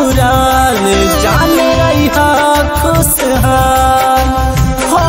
ससुराल जान रही खुशहाल हो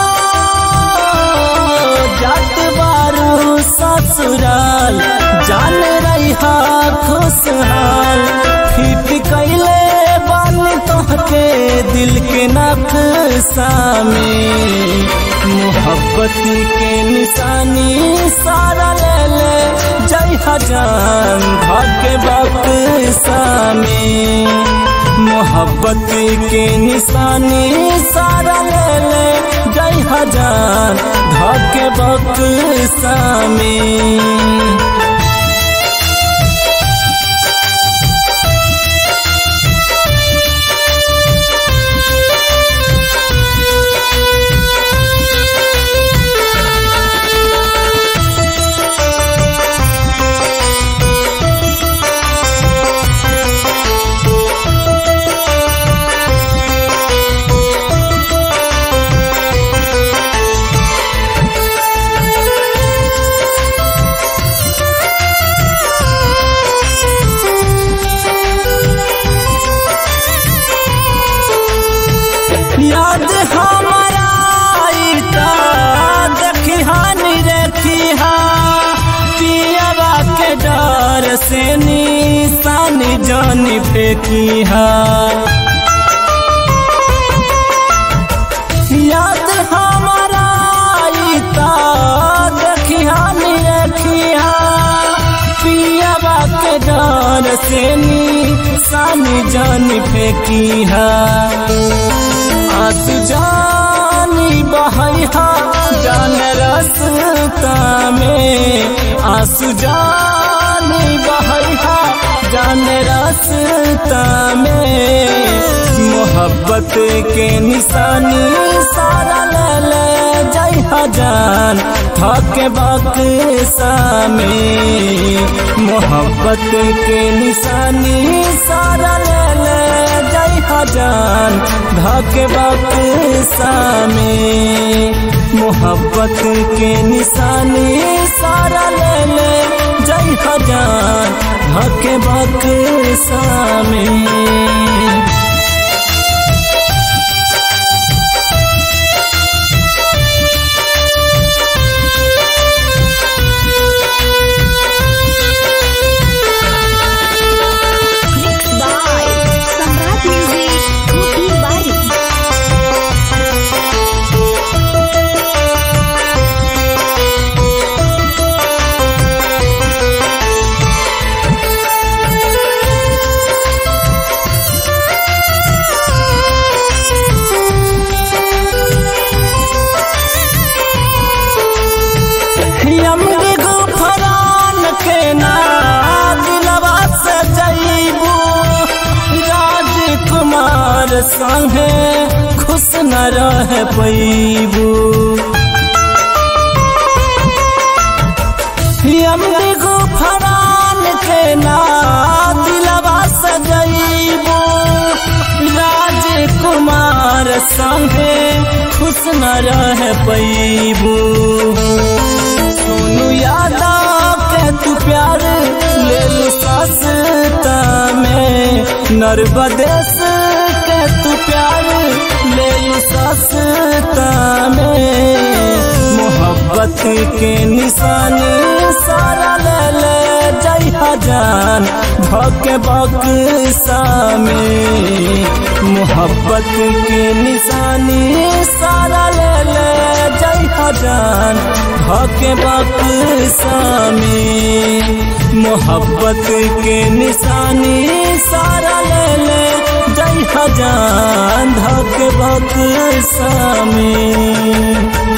जात बारू ससुराल जान रही खुशहाल फिट कैले बन तोहके दिल के नक्शा में मोहब्बत के निशानी सारा ले ले जय हजान भाग्य बक्सा में मोहब्बत के निशानी सारा ले ले जय हजान भाग्य बक्सा में याद हमारा आईता देखी हानि रेखी हा पियावा के डर से निशानी जानी फेंकी हा याद हमारा आईता देखी हानि रेखी हा पियावा के डर से निशानी जानी फेंकी हा आंसू जानी बहैया जान रास्ता में आंसू जानी बहैया जान रास्ता में मोहब्बत के निशानी सारा ले ले जय हजान थके बक्सा में मोहब्बत के निशानी सारा ले ले जय हजान धके बक्सा में मोहब्बत के निशानी सारा ले ले जय हजान धके बक्सा में Mixed by Samrat Music, Kopi Bari. Yomari Gufran के ना दिलवा से जईबू राजकुमार संगे खुश न रह पैबू यमरी गुफरान के ना दिलवा से जईबू राजकुमार संगे खुश न रह पैबू सोनू यादव के तू प्यार ले लू सस्ता में नर्बदेश के तू प्यार ले लू सस्ता में मोहब्बत के निशानी सारा ले ले जय हजान धके बक्सा में मोहब्बत के निशानी सारा ले ले जय हजान धके बक्सा में मोहब्बत के निशानी सारा ले ले जय हजान धके बक्सा में